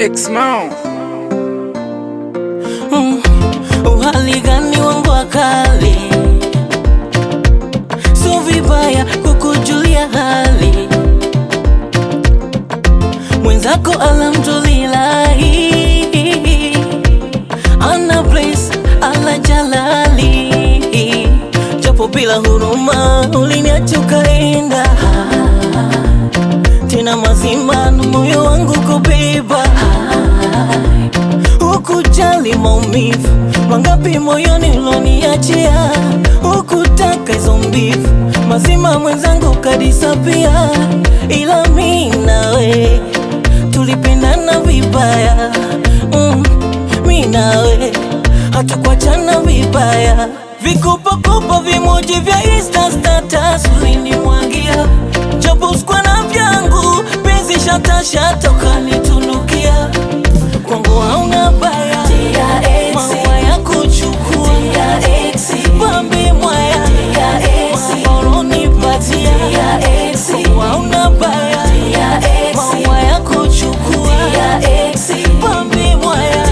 X-Mao. Mm, uhali gani wangu wakali, so vibaya kukujulia hali mwenzako, alhamdulillahi, ana place ala jalali, japo bila huruma uliniacha ukaenda, tena mazima na moyo wangu kubeba Hukujali maumivu mangapi moyoni uloniachia, hukutaka hizo mbivu mazima mwenzangu kadisapia, ila mi nawe tulipendana vibaya mm, mi nawe hatukuachana vibaya, vikopakopa vimoji vya Insta status ulinimwagia, japo sikuwa na vyangu penzi shatashata ukanitunukia kwangu hauna baya, maua ya kuchukua pambe mwaya oronipatia kwangu hauna baya, maua ya kuchukua pambe mwaya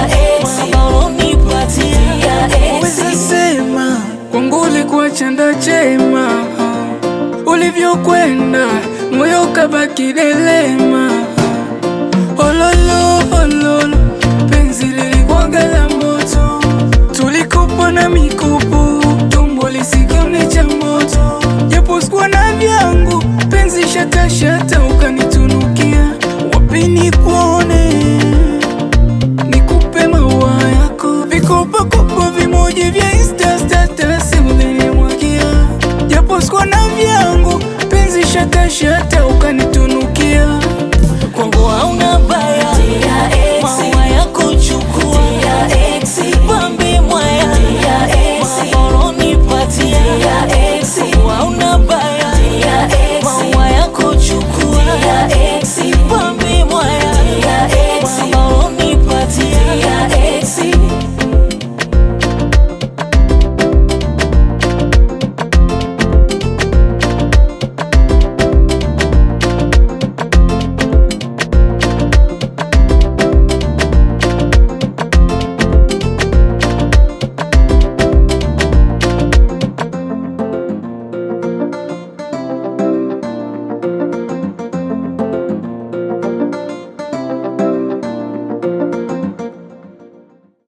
oronipatia Weza sema kwangu ulikuwa chanda chema, ulivyokwenda moyo kabaki delema. Ololo ololo, penzi lilikuwaga la moto, tulikopa na mikopo, tumbo lisikione cha moto, japo sikuwa na vyangu, penzi shata shata ukanitunukia, wapi nikuone nikupe maua yako, vikopakopa vimoja vya Insta status ulinimwagia, japo sikuwa na vyangu, penzi shata shata ukanitunukia. kwangu hauna baya